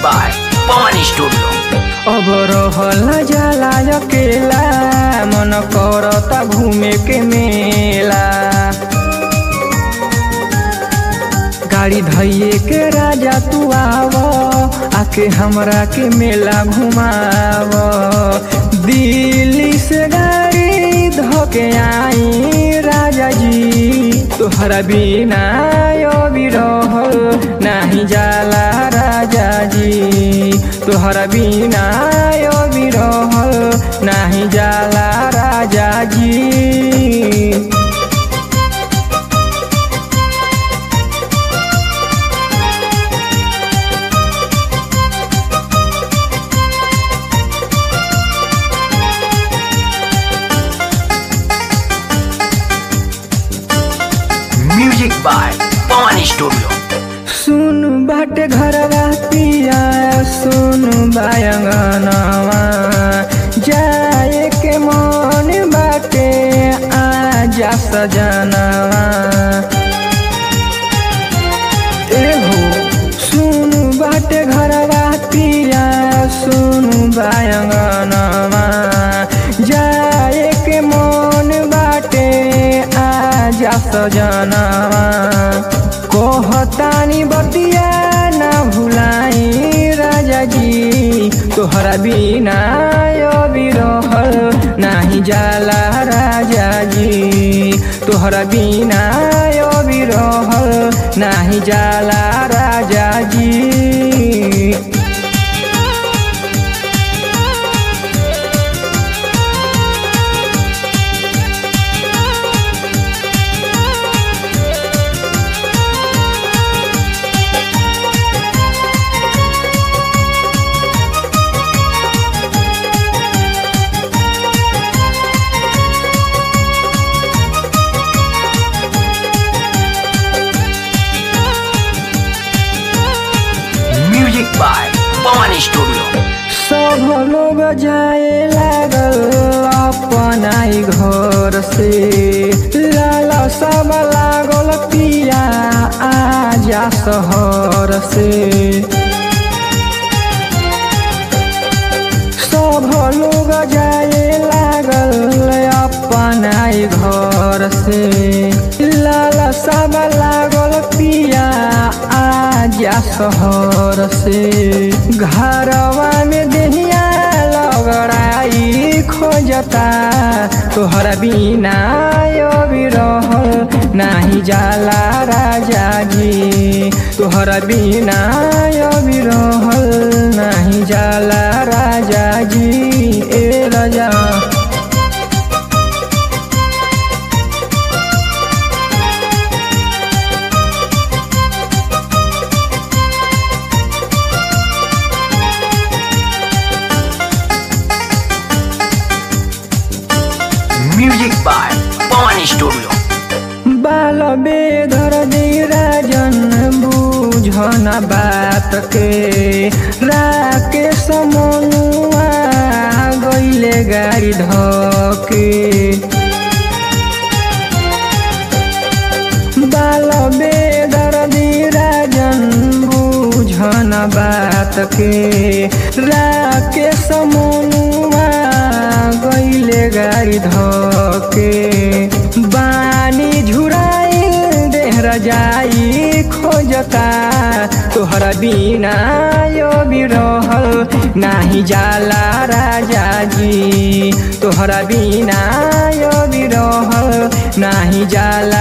by Pawan Studio. अब रहल जाला अकेला मन करता घूमे के मेला गाड़ी धैये के राजा तू आव आके हमरा के मेला घुमाव दिल्ली से गाड़ी धोके आई राजा जी तोहरा बिना अभी रहल नाही जाला राजा जी तोहरा बिना अभी रहल नाही जाला राजा जी Music by Pawan Studio. सुन बाटे घरवा पिया सुन बायंगनवा जाए के मन बाटे आजा सजनवा ए हो सुन बाटे घरवा पिया सुन बायंगनवा जाए के मन बाटे आजा सजनवा कहतानी बतिया ना भुलाई राजा जी तोहरा बिना अभी रहल नाही जाला राजा जी तोहरा बिना अभी रहल नाही जाला राजा जी Music by Pawan Studio. सब लोग जाए लागल अपनाई घर से लाला सब लागल पिया आजा शहर से सब लोग जाए लागल अपनाई घर से लाला सब लागल पिया आजा शहर से घरवा में देहिया लगड़ाई खोजता तोहरा बिना अभी रहल नाही जाला राजा जी तोहरा बिना अभी रहल नाही जाला राजा जी ए राजा Music by Pawan Studio. बाल बेधर दे राजन बुझन बात के राके समनुआ गईले गाड़ी धके बाल बेदर दे राजन बुझन बात के राके समनुआ गईले गाड़ी धके बानी झुराइल देहरा जाई खोजता तोहरा बिना अभी रहल नाही जाला राजा जी तोहरा बिना अभी रहल नाही जाला